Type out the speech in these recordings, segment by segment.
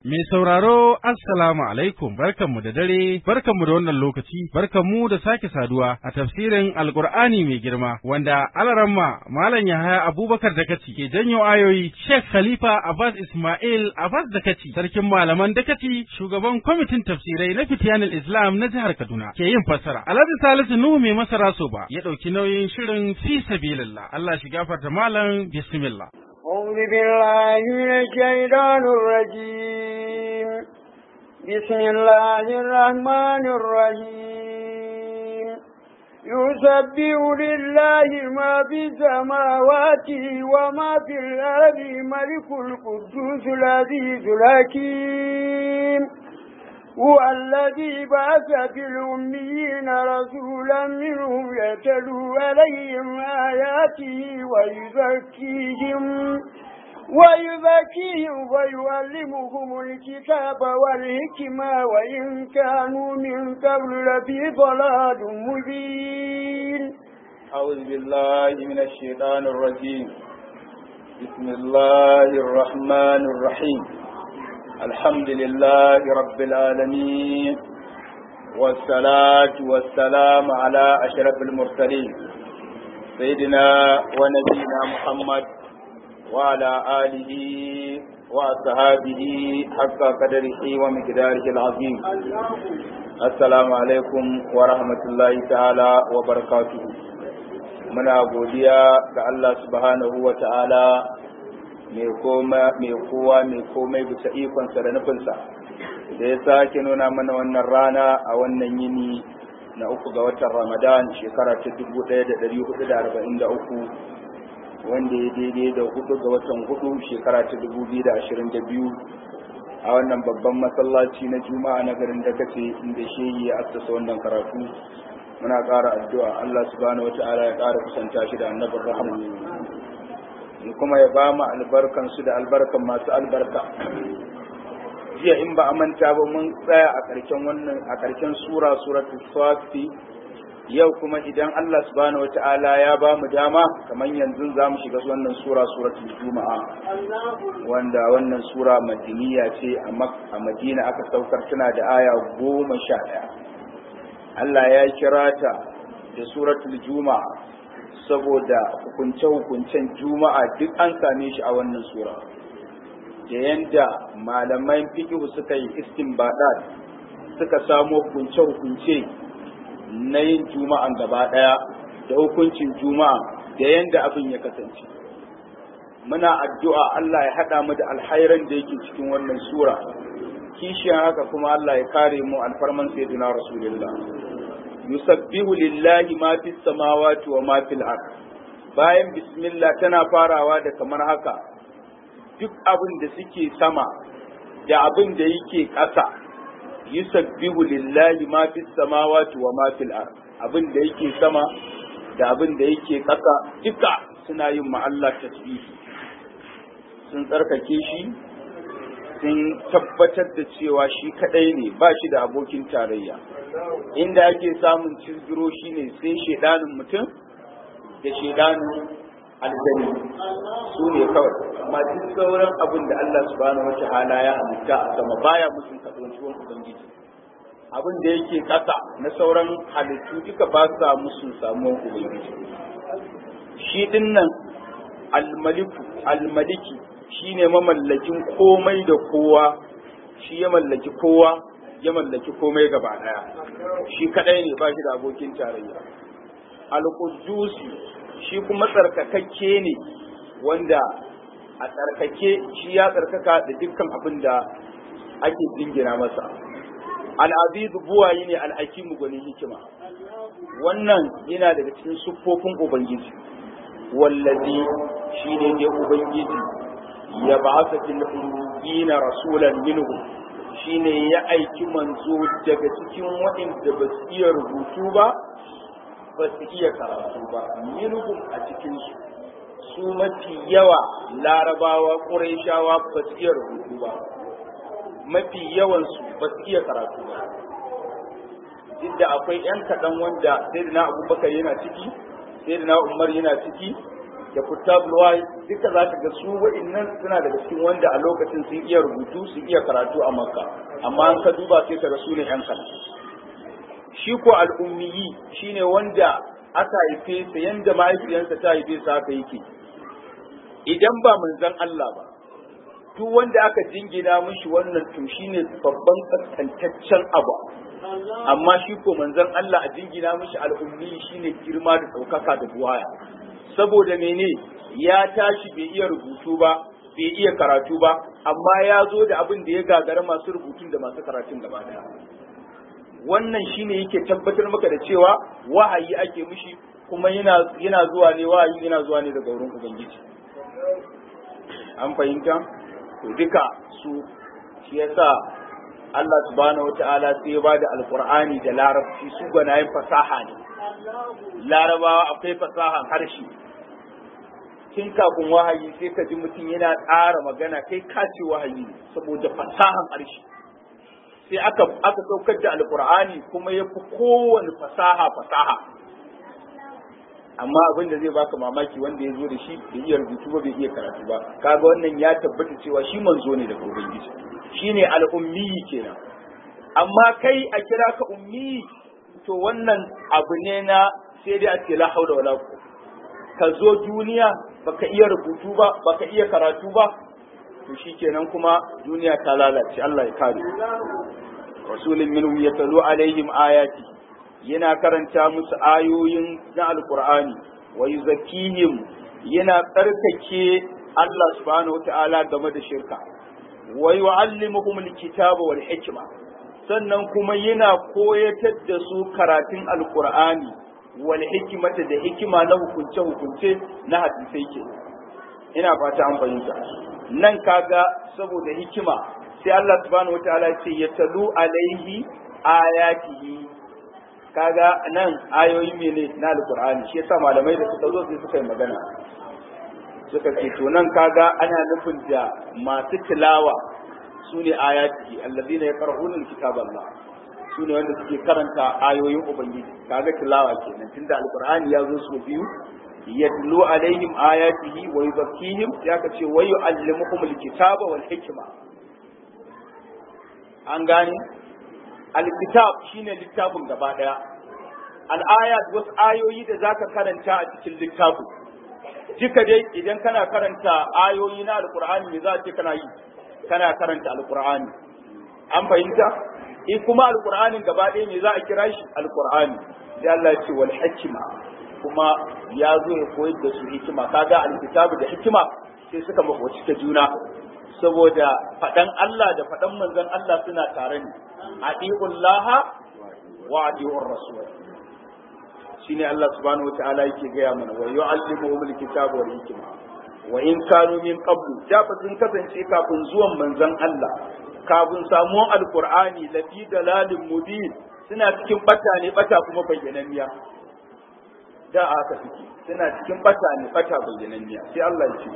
Mai sauraro Assalamu alaikum barkanmu da dare barkanmu da wannan lokaci barkanmu da sake saduwa a tafsirin Alkur'ani mai girma wanda alaramma Malam Yahaya Abubakar Dakaci ke janyo ayoyi Sheikh Khalifa Abbas Ismail Abbas Dakaci sarkin malaman Dakaci shugaban kwamitin tafsirai na Fitiyanul Islam na jihar Kaduna ke yin fassara Alhaji Salisu Nuhu mai masara soba ya ɗauki nauyin shirin fi sabilillah Allah shi gafarta malam bismillah أعوذ بالله من الشيطان الرجيم بسم الله الرحمن الرحيم يسبح لله ما في السماوات وما في الأرض ملك القدوس العزيز الحكيم هو الذي بعث في الأميين رسولا منهم يتلو عليهم آياته ويزكيهم ويزكيهم ويعلمهم الكتاب والحكمة وإن كانوا من قبل لفي ضلال مبين أعوذ بالله من الشيطان الرجيم بسم الله الرحمن الرحيم الحمد لله رب العالمين والصلاة والسلام على أشرف المرسلين سيدنا ونبينا محمد وعلى آله وأصحابه حق قدره ومقداره العظيم السلام عليكم ورحمة الله تعالى وبركاته muna godiya ga Allah subhanahu wa ta'ala mai kowa mai komai bisa ikonsa da nufinsa da ya sake nuna mana wannan rana a wannan yini na uku ga watan ramadan shekara ta 1443 wanda ya daidai da hudu ga watan hudu shekara ta 2022 a wannan babban masallaci na juma'a na garin da kace inda shehi ya assasa wannan karatu muna ƙara addu'a Allah subhanahu wa ta'ala ya ƙara kusanta shi da annabin rahama kuma ya ba mu albarkan su da albarkan masu albarka jiya in ba a manta ba mun tsaya a ƙarshen wannan a ƙarshen sura suratul safi yau kuma idan Allah subhanahu wata'ala ya ba mu dama kamar yanzu za mu shiga wannan sura suratul juma'a wanda wannan sura madiniya ce a madina aka saukar tana da aya goma sha ɗaya Allah ya kira ta da suratul juma'a saboda hukunce-hukuncen juma'a duk an same shi a wannan sura da yanda malaman fikihu suka yi istinbadat suka samo hukunce-hukunce na yin juma'an gaba ɗaya da hukuncin juma'a da yanda abin ya kasance muna addu'a Allah ya haɗa mu da alhairan da yake cikin wannan sura kishiyan haka kuma Allah ya kare mu alfarman sayyidina rasulullah yusabbihu lillahi ma fis samawati wa ma fil ard bayan bismillah tana farawa da kamar haka duk abin da suke sama da abin da yake ƙasa yusabbihu lillahi ma fis samawati wa ma fil ard abin da yake sama da abin da yake ƙasa duka suna yin ma Allah tasbihi sun tsarkake shi sun tabbatar da cewa shi kadai ne ba shi da abokin tarayya inda ake samun cizgiro shine sai shedanin mutum da shedanin aljani su ne kawai amma duk sauran abin da Allah subhanahu wataala ya halitta a sama baya musun kasancewan ubangiji abin da yake ƙasa na sauran halittu duka ba sa musun samuwan ubangiji shi dinnan almaliku almaliki shine mamallakin komai da kowa shi ya mallaki kowa ya mallaki komai gaba daya shi kadai ne ba shi da abokin tarayya al-qudusi shi kuma tsarkakakke ne wanda a tsarkake shi ya tsarkaka da dukkan abin da ake jingina masa al-azizu buwayi ne al-hakimu gwanin hikima wannan yana daga cikin siffofin ubangiji wallazi shi ne ne ubangiji ya ba sa fil ummiyina rasulan minhu shine ya aiki manzo daga cikin waɗanda ba su iya rubutu ba ba su iya karatu ba minhum a cikin su su mafi yawa larabawa ƙurayshawa ba su iya rubutu ba mafi yawansu ba su iya karatu ba duk da akwai 'yan kaɗan wanda sai na abubakar yana ciki sai na umar yana ciki da kutabul wahayi duka za ka ga su wa'innan suna daga cikin wanda a lokacin sun iya rubutu su iya karatu a makka amma an ka duba sai ka ga su ne yan kaɗan shi ko al'ummiyi shine wanda aka haife sa yanda mahaifiyarsa ta haife sa haka yake idan ba manzon Allah ba duk wanda aka jingina mishi wannan to shine babban kaskantaccen abu amma shi ko manzon Allah a jingina mishi al'ummi shine girma da ɗaukaka da buwaya saboda mene ya tashi bai iya rubutu ba bai iya karatu ba amma ya zo da abin da ya gagara masu rubutun da masu karatun gaba daya wannan shine yake tabbatar maka da cewa wahayi ake mishi kuma yana yana zuwa ne wahayi yana zuwa ne daga wurin ubangiji an fahimta to duka su shi yasa Allah subhanahu wata'ala sai ya bada alqur'ani da larabci su gwanayen fasaha ne larabawa akwai fasahan harshe tun kafin wahayi sai ka ji mutum yana tsara magana kai ka ce wahayi ne saboda fasahan harshe sai aka aka saukar da alqur'ani kuma ya fi kowane fasaha fasaha amma abin da zai baka mamaki wanda ya zo da shi bai iya rubutu ba bai iya karatu ba kaga wannan ya tabbata cewa shi manzo ne daga ubangiji shine al'ummi kenan amma kai a kira ka ummi to wannan abu ne na sai dai a ce la haula wala ka zo duniya baka iya rubutu ba baka iya karatu ba to shikenan kuma duniya ta lalace Allah ya kare rasulun minhum yatalu alaihim ayati yana karanta musu ayoyin na alkur'ani wa yuzakkihim yana tsarkake Allah subhanahu wataala game da shirka wa yu'allimuhum alkitaba wal hikma sannan kuma yana koyatar da su karatun alkur'ani wal hikmata da hikima na hukunce hukunce na hadisai ke ina fata an fahimta nan kaga saboda hikima sai Allah subhanahu wataala ya ce yatalu alaihi ayatihi kaga nan ayoyi mene na alkur'ani shi yasa malamai da suka zo sai suka yi magana suka ce to nan kaga ana nufin da masu tilawa su ne ayati allazina yaqra'una alkitaba Allah su ne wanda suke karanta ayoyin ubangiji kaga tilawa kenan tunda alkur'ani ya zo su biyu yatlu alaihim ayatihi wa yuzakkihim ya ka ce wa yu'allimuhum alkitaba wal hikma an gane alkitab shine littafin gaba daya al'ayat wasu ayoyi da zaka karanta a cikin littafin duka dai idan kana karanta ayoyi na alqur'ani me za ce kana yi kana karanta alqur'ani an fahimta in kuma alqur'anin gaba daya me za a kira shi alqur'ani sai Allah ya ce wal hikma kuma ya zo ya koyar da su hikima kaga alkitabu da hikima sai suka makoci ta juna saboda faɗan Allah da faɗan manzon Allah suna tare ne adi'ullaha wa adi'ur rasul shine Allah subhanahu wataala yake gaya mana wa yu'allimuhum alkitaba wal hikma wa in kanu min qablu da sun kasance kafin zuwan manzon Allah kafin samuwan alqur'ani lafi dalalin mubin suna cikin bata ne bata kuma bayyananniya da aka suke suna cikin bata ne bata bayyananniya sai Allah ya ce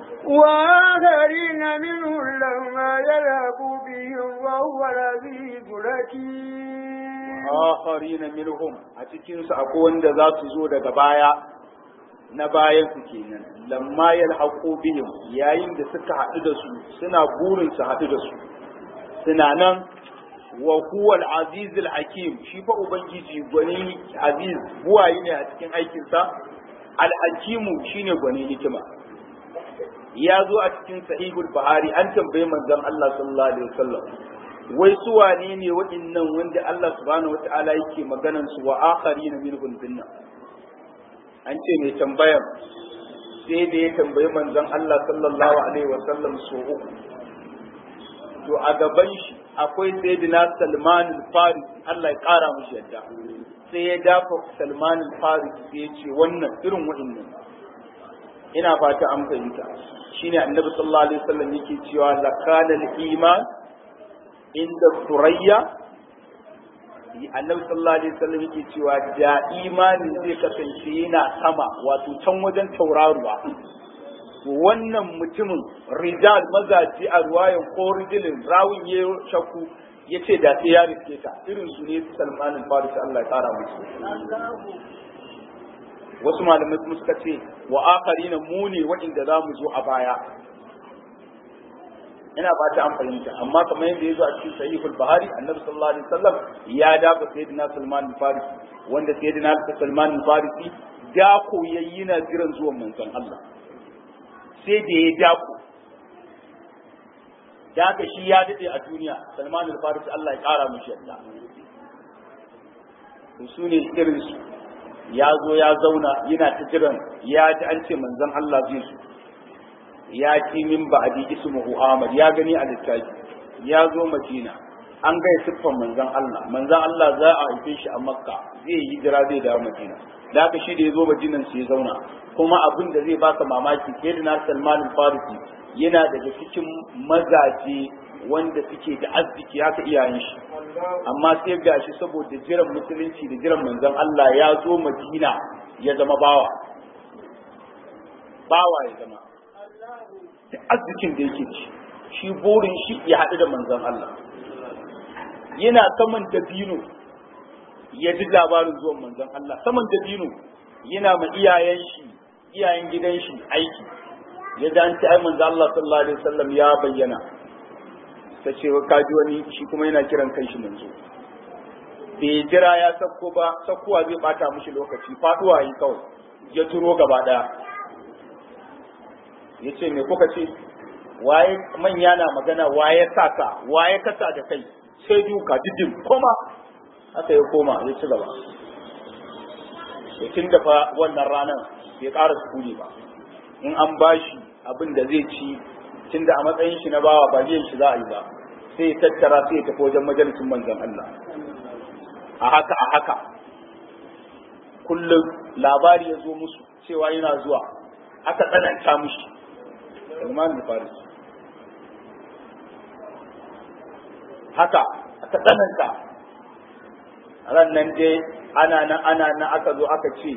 وآخرين منهم لما يلعبوا بهم وهو العزيز الحكيم akharina minhum a cikin su akwai wanda za su zo daga baya na bayan su kenan lamma yalhaqu bihim yayin da suka haɗu da su suna burin su haɗu da su suna nan wa huwa al-aziz al-hakim shi fa ubangiji gwani aziz buwayi ne a cikin aikin sa al-hakimu shine gwani hikima ya zo a cikin sahihul bahari an tambaye manzon Allah sallallahu alaihi wasallam wai su wane ne waɗannan wanda Allah subhanahu wata'ala yake maganan su wa akharina minhum dinna an ce mai tambayar sai da ya tambayi manzon Allah sallallahu alaihi wasallam so uku to a gaban shi akwai sayyidina Salman al-Faris Allah ya kara mishi yadda sai ya dafa Salman al-Faris sai ya ce wannan irin waɗannan ina fata an fahimta shine annabi sallallahu alaihi wasallam yake cewa lakana al-iman inda surayya annabi sallallahu alaihi wasallam yake cewa da imani zai kasance yana sama wato can wajen tauraruwa wannan mutumin rijal mazaji a ruwayan ko rijilin rawun ya shakku ya ce da sai ya riske ta irin su ne salman al-faris Allah ya kara musu wasu malamai kuma suka ce wa akharina mu ne waɗanda za mu zo a baya ina ba ta an fahimta amma kamar yadda ya zo a cikin sahihul bahari annabi sallallahu alaihi wasallam ya dafa sayyidina salman al-farisi wanda sayyidina salman al-farisi da koyayyi na jiran zuwan manzon Allah sai da ya dako da haka shi ya dade a duniya salman al-farisi Allah ya kara mishi yadda to su ne irin su ya zo ya zauna yana ta jiran ya ji an ce manzon Allah zai zo ya ci min ba'di ismuhu Ahmad ya gani a littafi ya zo Madina an gaya siffan manzon Allah manzon Allah za a haife shi a Makka zai yi hijira zai dawo Madina da haka shi da ya zo Madinan sai ya zauna kuma abin da zai baka mamaki sai da Salman al-Farisi yana daga cikin mazaje wanda suke da arziki haka iyayen shi amma sai ga shi saboda jiran musulunci da jiran manzon Allah ya zo Madina ya zama bawa bawa ya zama da arzikin da yake ci shi burin shi ya haɗu da manzon Allah yana saman dabino ya ji labarin zuwan manzon Allah saman dabino yana ma iyayen shi iyayen gidan shi aiki ya ji an ce ai manzon Allah sallallahu alaihi wasallam ya bayyana ta ce ka ji wani shi kuma yana kiran kai shi manzo bai jira ya sakko ba sakkowa zai bata mishi lokaci faduwa yi kawai ya turo gaba daya ya ce me kuka ce waye manya na magana waye saka waye kasa da kai sai duka didin koma haka ya koma ya ci gaba ya tun da fa wannan ranar bai ƙara sukuni ba in an bashi abin da zai ci tun da a matsayin shi na bawa ba zai shi za a yi ba sai ya tattara sai ya tafi wajen majalisin manzon Allah a haka a haka kullum labari ya zo musu cewa yana zuwa aka tsananta mushi Salman al-Faris haka aka tsananta ran nan dai ana nan ana nan aka zo aka ce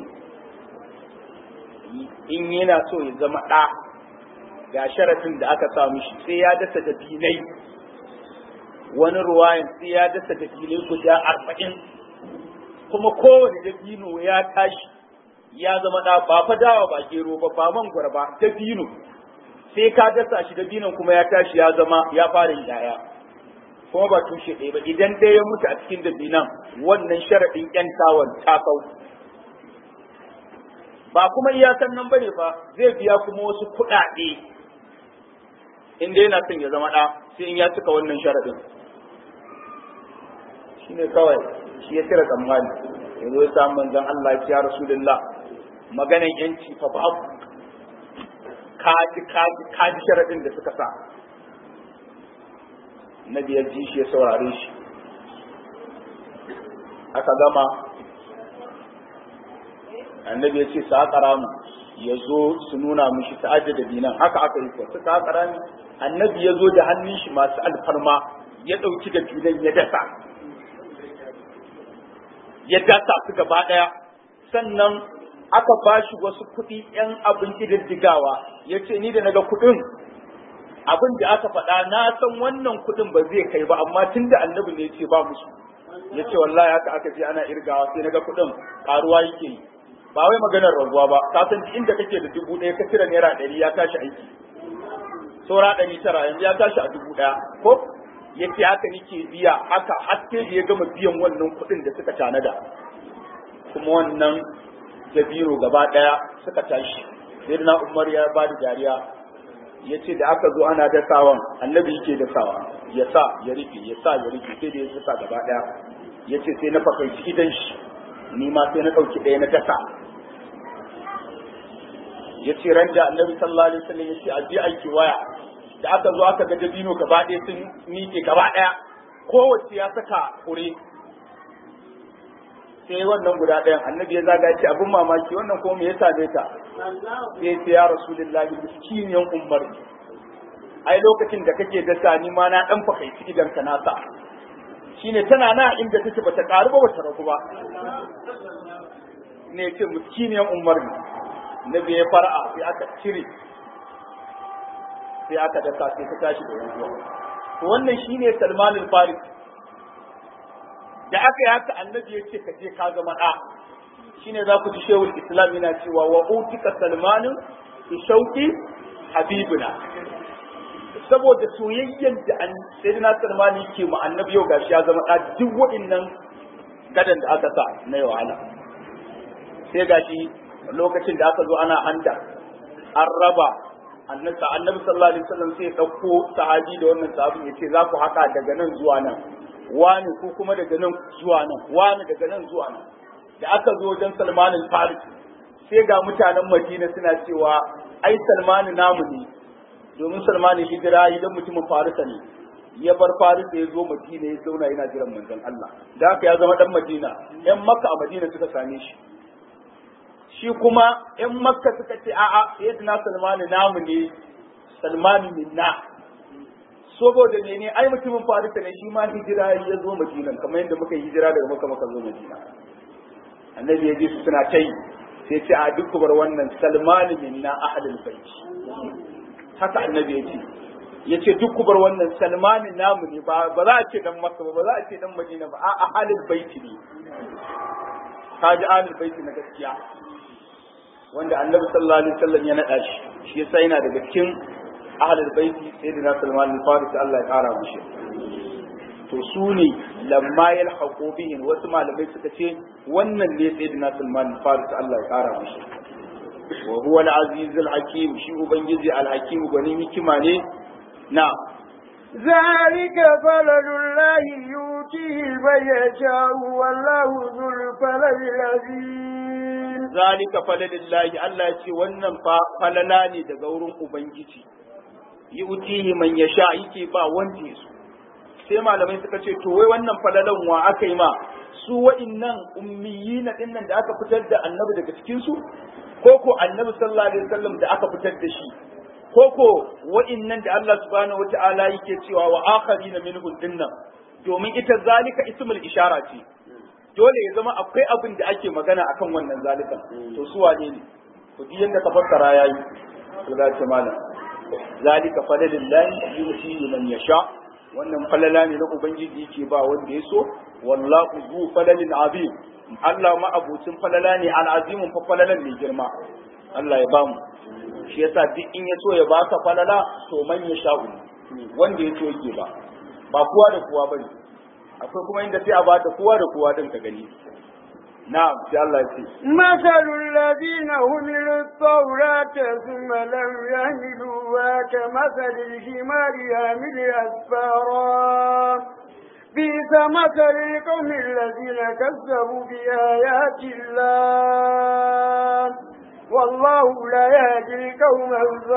in yana so ya zama ɗa ga sharafin da aka sa mishi sai ya dasa da filai wani ruwayan sai ya dasa da filai guda arba'in kuma kowane dabino ya tashi ya zama ɗa ba fa dawa ba gero ba ba mangwara ba dabino sai ka dasa shi dabinon kuma ya tashi ya zama ya fara yin yaya kuma ba tushe ɗaya ba idan ɗaya ya mutu a cikin dabinan wannan sharaɗin ƴan tawon ta kau ba kuma iyakan nan bane ba zai biya kuma wasu kuɗaɗe in dai yana son ya zama ɗa sai in ya cika wannan sharaɗin shine kawai shi ya cire tsammani ya zo ya samu manzon Allah ya rasulullah maganan yanci fa babu kaji kaji kaji sharaɗin da suka sa na biyar ji shi ya saurare shi aka gama annabi ya ce su haƙa ramu ya zo su nuna mishi ta aje da dinan haka aka yi kuwa suka haƙa rami annabi ya zo da hannun shi masu alfarma ya ɗauki da dinan ya dasa ya dasa su gaba ɗaya sannan aka ba shi wasu kuɗi ‘yan abin ƙididdigawa ya ce ni da naga kuɗin abin da aka faɗa na san wannan kuɗin ba zai kai ba amma tun da annabi ne ya ce ba musu ya ce wallahi haka aka ce ana irgawa sai naga kuɗin ƙaruwa yake yi ba wai maganar rabuwa ba ka san inda kake da dubu ɗaya ka cire naira ɗari ya tashi aiki saura ɗari tara yanzu ya tashi a dubu ɗaya ko ya ce haka nake biya haka haske da ya gama biyan wannan kuɗin da suka tanada kuma wannan jabiro gaba ɗaya suka tashi sai na umar ya ba da dariya ya ce da aka zo ana dasawan annabi yake dasawa ya sa ya rufe ya sa ya rufe sai da ya dasa gaba ɗaya ya ce sai na fakaici idan shi ni ma sai na ɗauki ɗaya na dasa ya ce ran da annabi sallallahu alaihi wasallam ya ce a je aiki waya da aka zo aka ga dabino gaba ɗaya sun miƙe gaba ɗaya kowace ya saka fure sai wannan guda ɗayan annabi ya zaga ce abin mamaki wannan ko me ya same ta sai ce ya rasulullahi miskiniyan ummar ai lokacin da kake dasa ni ma na dan fakaici idan ka nasa shine tana na inda take bata karu ba bata ragu ba ne ce miskiniyan ummar nabi ya fara'a sai aka cire sai aka dasa sai ta tashi da ruwa to wannan shine Salman al-Farisi da aka yi haka annabi ya ce ka je ka zama ɗa shine za ku ji shehul islam yana cewa wa utika salmanu bi shauqi habibuna saboda soyayyen da an sayyidina salmani yake mu annabi yau gashi ya zama da duk waɗannan gadan da aka sa na wahala sai gashi lokacin da aka zo ana handa an raba annabi annabi sallallahu alaihi wasallam sai ya dauko sahabi da wannan sahabin ya ce za ku haka daga nan zuwa nan wani ko kuma daga nan zuwa nan wani daga nan zuwa nan da aka zo wajen Salman al-Farisi sai ga mutanen Madina suna cewa ai Salman namu ne domin Salman hijira idan mutumin Farisa ne ya bar Farisa ya zo Madina ya zauna yana jiran manzon Allah da haka ya zama dan Madina ƴan Makka a Madina suka same shi shi kuma ƴan Makka suka ce a'a sayyidina Salman namu ne Salman minna saboda mene ai mutumin Farisa ne shi ma hijira ya zo Madina kamar yadda muka hijira daga Makka muka zo Madina annabi ya ji su suna ta yi sai ce a duk bar wannan salmani minna ahadul bait haka annabi ya ce ya ce duk bar wannan salmani namu ne ba za a ce dan makka ba ba za a ce dan madina ba a ahalul bait ne ka ji ahalul bait na gaskiya wanda annabi sallallahu alaihi wasallam ya nada shi shi yasa yana daga cikin ahalul bait sayyidina salman al-farisi Allah ya kara mishi to su ne lamma yalhaqu bihim wasu malamai suka ce wannan ne sayyidina Salman Faris Allah ya kara mishi wa huwa al-aziz al-hakim shi ubangiji al-hakim gani hikima ne na ذلك فضل الله يؤتيه من يشاء والله ذو الفضل العظيم zalika falalillahi Allah ya ce wannan fa falala ne daga wurin ubangiji yu'tihi man yasha yake ba wanda ya so sai malamai suka ce to wai wannan falalan wa aka yi ma su wa'innan ummiyina din nan da aka fitar da annabi daga cikin su ko ko annabi sallallahu alaihi wasallam da aka fitar da shi ko ko wa'innan da Allah subhanahu wata'ala yake cewa wa akharina minhum dinnan domin ita zalika ismul ishara ce dole ya zama akwai abin da ake magana akan wannan zalikan to su wane ne ku ji yadda ka fassara yayi Allah ce malam zalika fadlillahi yuti man yasha wannan falala ne na ubangiji yake ba wanda ya so wallahu zu falalin azim Allah ma abucin falala ne al'azimun fa falalan ne girma Allah ya bamu shi yasa duk in ya so ya baka falala to man ya sha'u wanda ya so yake ba ba kowa da kowa bane akwai kuma inda sai a bata kowa da kowa din ka gani na'am sai Allah ya ce مثل الذين حملوا التوراة ثم لم يحملوها كمثل الحمار يحمل أسفارا بئس مثل القوم الذين كذبوا بآيات الله والله لا يهدي القوم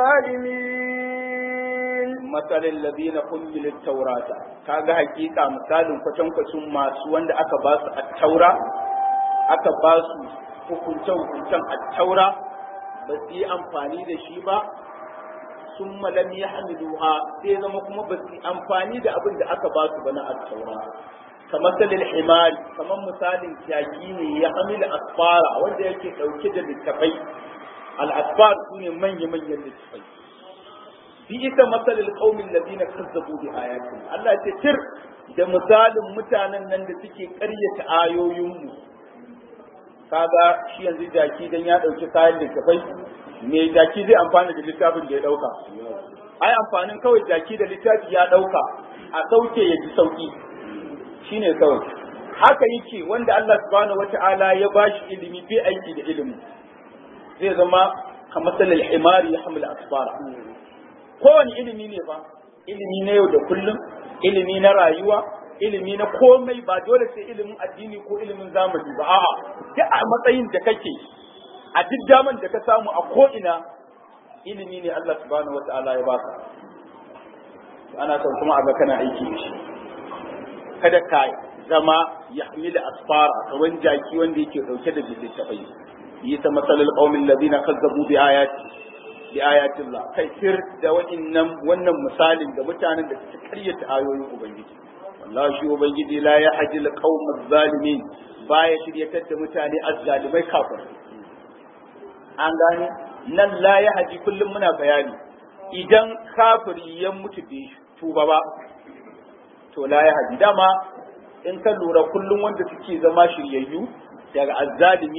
الظالمين مثل الذين حملوا التوراة kaga hakika misalin kwatankwacin masu wanda aka ba su at-taura aka ba su hukunce-hukuncen attaura ba su yi amfani da shi ba sun malam ya hamiluha sai zama kuma ba su yi amfani da abin da aka ba su ba na attaura kamar salil himari kamar misalin kyaki ne ya hamilu asfara wanda yake ɗauke da littafai al-asfar su ne manya-manyan littafai bi ita masalil qaumin ladina kazzabu bi ayatin Allah ya ce tir da misalin mutanen nan da suke ƙaryata ayoyinmu kaga shi yanzu jaki dan ya dauki kayan littafai me jaki zai amfana da littafin da ya dauka ai amfanin kawai jaki da littafi ya dauka a sauke ya ji sauki shine kawai haka yake wanda Allah subhanahu wata'ala ya bashi ilimi bai aiki da ilimi zai zama kamar salal himari ya hamla asfara kowane ilimi ne ba ilimi na yau da kullum ilimi na rayuwa ilimi na komai ba dole sai ilimin addini ko ilimin zamani ba a'a duk a matsayin da kake a duk daman da ka samu a ko'ina ilimi ne Allah subhanahu wata'ala ya baka ana son kuma a ga kana aiki da shi kada ka zama ya hamila asfara kawan jaki wanda yake dauke da littattafai yi ta matsalar qaumin ladina kazzabu bi ayati bi ayatillah kai sir da wa'innan wannan misalin da mutanen da suka karyata ayoyin ubangiji wallahi shi ubangiji la ya hajil qaumaz zalimin baya shiryatar da mutane azzalimai kafir an gane nan la ya haji kullum muna bayani idan kafiri ya mutu bai tuba ba to la ya haji dama in ka lura kullum wanda suke zama shiryayyu daga azzalimi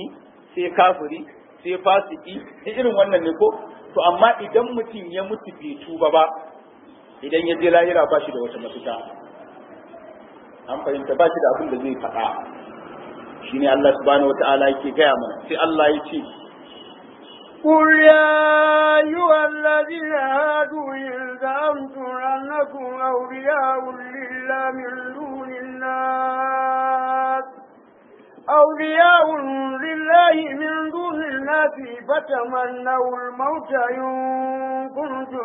sai kafiri sai fasiki irin wannan ne ko to amma idan mutum ya mutu bai tuba ba idan ya je lahira ba shi da wata mafita an fahimta ba shi da abin da zai faɗa shine Allah subhanahu wata'ala yake gaya mana sai Allah ya ce قل يا أيها الذين هادوا إن زعمتم أنكم أولياء لله من دون الناس أولياء لله من دون الناس فتمنوا الموت إن كنتم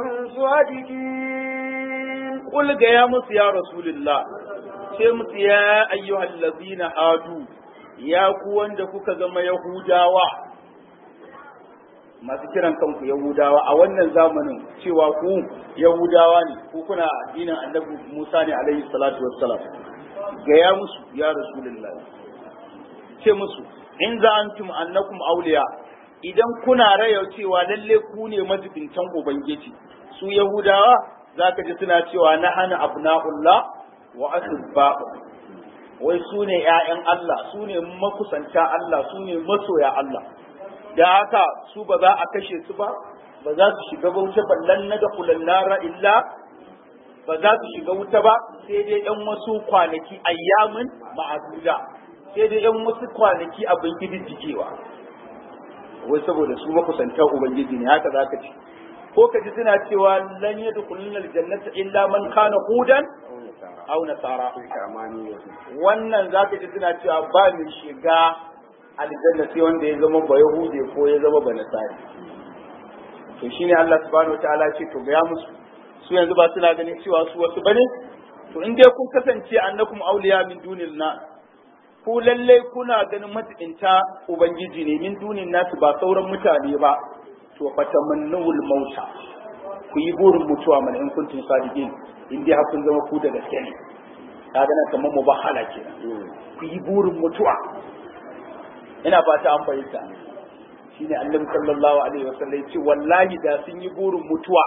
صادقين قل يا مس يا رسول الله ce musu ya ayyuhal ladzina hadu ya ku wanda kuka zama yahudawa masu kiran kanku yahudawa a wannan zamanin cewa ku yahudawa ne ku kuna addinin annabi Musa ne alaihi salatu wassalam gaya musu ya rasulullahi ce musu in za antum annakum awliya idan kuna raya cewa lalle ku ne majibintan ubangiji su yahudawa zaka ji suna cewa na hana abna'ullah wa asba'u wai su ne ƴaƴan Allah su ne makusanta Allah su ne masoya Allah da haka su ba za a kashe su ba ba za su shiga wuta ballan na da kulannara illa ba za su shiga wuta ba sai dai ɗan wasu kwanaki ayyamin ma'aduda sai dai ɗan wasu kwanaki abin gidijjigewa wai saboda su makusantar ubangiji ne haka za ka ce ko ka ji suna cewa lan yadkhuluna aljannata illa man kana hudan aw nasara wannan zaka ji suna cewa ba mai shiga aljanna sai wanda ya zama ba yahude ko ya zama ba nasari to shine Allah subhanahu wataala ce to ga musu su yanzu ba suna ganin cewa su wasu bane to in dai kun kasance annakum awliya min dunil na ku lalle kuna ganin matsinta ubangiji ne min dunin nasu ba sauran mutane ba to fatamannul mauta ku yi burin mutuwa mana in kuntum sadiqin in dai har kun zama ku da gaske ne kaga nan kamar mubahala kenan ku yi burin mutuwa ina fata an fahimta shine annabi sallallahu alaihi wasallam ce wallahi da sun yi burin mutuwa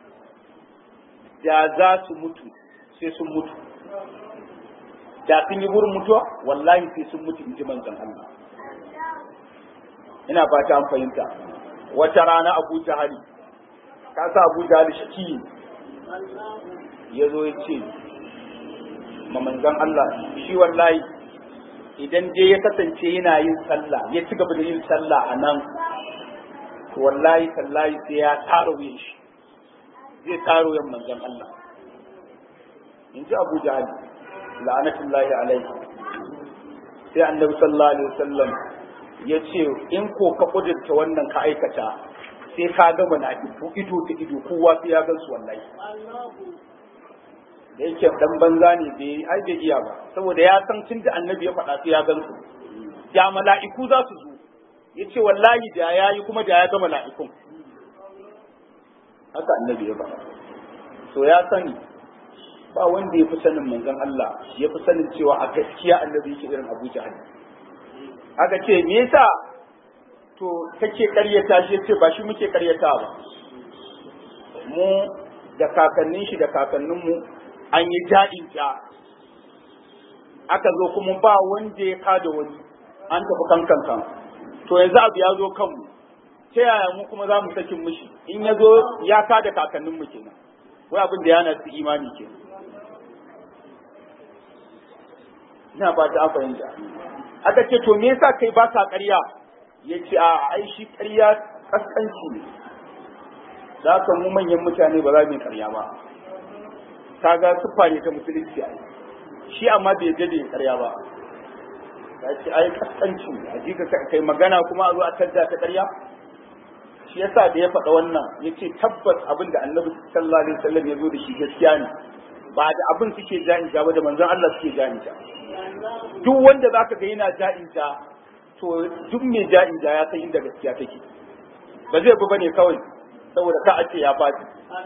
da za su mutu sai sun mutu da sun yi burin mutuwa wallahi sai sun mutu in ji manzon Allah ina fata an fahimta wata rana Abu Jahali ka sa Abu Jahali shaki ya zo ya ce ma manzon Allah shi wallahi idan dai ya kasance yana yin sallah ya ci gaba da yin sallah a nan to wallahi tallahi sai ya taro yin shi zai taro yin manzon Allah in ji Abu Jahal la'anatullahi alaihi sai annabi sallallahu alaihi wasallam ya ce in ko ka kudurta wannan ka aikata sai ka gama na ido ta ido kowa sai ya gansu wallahi da yake dan banza ne bai ai bai iya ba saboda ya san tun da annabi ya faɗa sai ya gan su da mala'iku za su zo ya ce wallahi da ya yi kuma da ya ga mala'ikun haka annabi ya faɗa so ya sani ba wanda ya fi sanin manzon Allah ya fi sanin cewa a gaskiya annabi yake irin Abu Jahal aka ce me yasa to kake karyata shi ce ba shi muke karyata ba mu da kakannin shi da kakannin mu an yi jaɗin ja aka zo kuma ba wanda ya kada wani an tafi kankan kan to yanzu abu ya zo kanmu ta yaya mu kuma za mu sakin mishi in ya zo ya kada kakannin mu kenan wai abin da yana su imani kenan ina ba ta fahimta aka ce to me yasa kai ba ka ƙarya ya ce a ai shi ƙarya kaskanci ne za ka mu manyan mutane ba za mu yi ƙarya ba kaga siffa ne ta musulunci ai shi amma bai yadda da karya ba ya ce ai kaskanci a ji ka kai magana kuma a zo a tadda ta karya shi yasa da ya faɗa wannan ya ce tabbas abin da annabi sallallahu alaihi wasallam ya zo da shi gaskiya ne ba da abin suke ja'in ba da manzon Allah suke ja'in duk wanda zaka ga yana ja'in to duk mai ja'in ya san inda gaskiya take ba zai bi bane kawai saboda ka a ce ya faɗi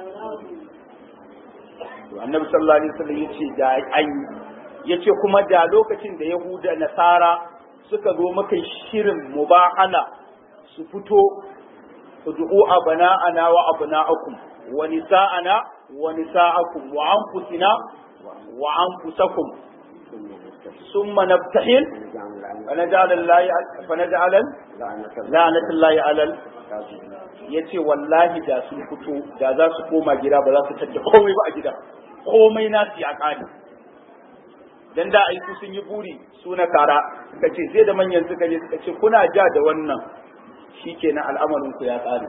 to annabi sallallahu alaihi wasallam yace da an yace kuma da lokacin da yahuda nasara suka zo maka shirin mubahala su fito ud'u abana'ana wa abna'akum wa nisa'ana wa nisa'akum wa anfusina wa anfusakum ثم نبتحل فنجعل الله فنجعل la'anatullahi alal yace wallahi da sun fito da za su koma gida ba za su tadda komai ba a gida komai nasu ya kare dan da aiki sun yi buri su na kara suka ce sai da manyan suka je suka ce kuna ja da wannan shikenan al'amarin ku ya tsare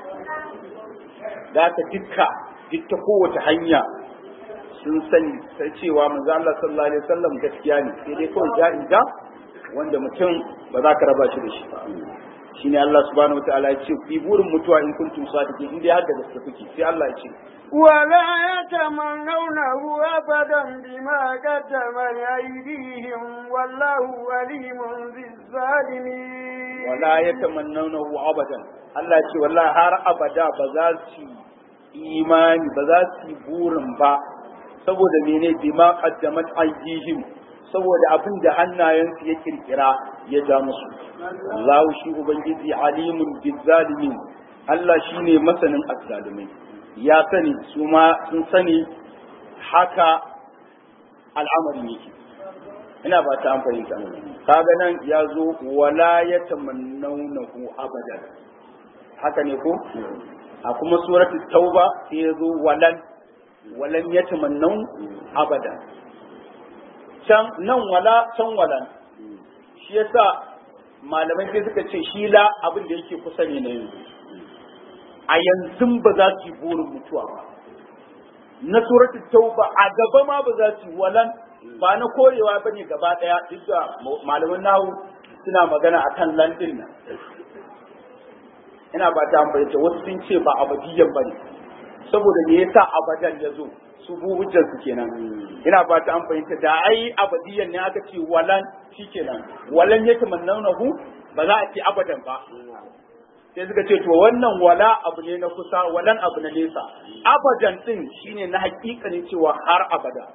da ta dukka duk ta kowace hanya sun sani sai cewa manzo Allah sallallahu alaihi wasallam gaskiya ne sai dai kawai ja ja wanda mutum ba za ka raba shi da shi ba shine Allah subhanahu wataala ya ce ku yi burin mutuwa in kuntum sadiqin in dai har da gaske kuke sai Allah ya ce ولا يتمنونه أبدا بما قدمت أيديهم والله عليم بالظالمين wala yatamannawnahu abadan Allah ya ce wallahi har abada ba za su imani ba za su yi burin ba saboda mene bima qaddamat aydihim saboda abin da hannayensu ya kirkira ya ja musu Allahu shi ubangiji alimun bizzalimin Allah shine masanin azzalimai ya sani su ma sun sani haka al'amari yake ina ba ta amfani ta kaga nan ya zo wala yatamannawnahu abadan haka ne ko a kuma suratul tauba sai ya zo walan walan yatamannaw abadan can nan wala can walan shi yasa malamai sai suka ce shi la abin da yake kusa ne na yanzu a yanzu ba za su yi burin mutuwa ba na suratul tauba a gaba ma ba za su yi walan ba na korewa ba ne gaba daya duk da malaman nahu suna magana akan landin nan ina ba ta amfani wasu sun ce ba abadiyan ba ne saboda me yasa abadan ya zo su bu hujjar su kenan ina ba ta amfani da ai abadiyan ne aka ce walan shikenan walan ya tamannahu ba za a ce abadan ba sai suka ce to wannan wala abu ne na kusa walan abu na nesa abadan din shine na hakikanin cewa har abada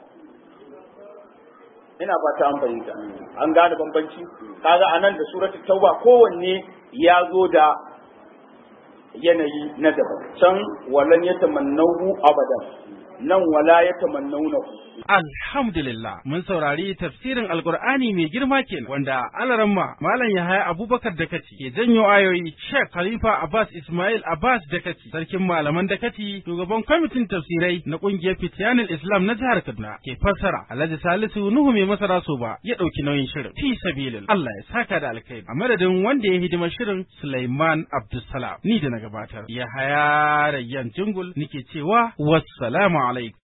ina ba ta amfani da an gane bambanci kaga anan da suratul tauba kowanne ya zo da yanayi na daban can walan ya tamannahu abadan nan wala ya tamannaunahu Alhamdulillah mun saurari tafsirin Alkur'ani mai girma kenan wanda alaramma Malam Yahaya Abubakar Dakati ke janyo ayoyi Sheikh Khalifa Abbas Ismail Abbas Dakati sarkin malaman Dakati shugaban kwamitin tafsirai na kungiyar Fitiyanul Islam na jihar Kaduna ke fassara Alhaji Salisu Nuhu mai masara so ba ya dauki nauyin shirin fi sabilin Allah ya saka da alkhairi a madadin wanda ya hidima shirin Sulaiman Abdulsalam ni da na gabatar Yahaya Rayyan Jingul nike cewa wassalamu alaikum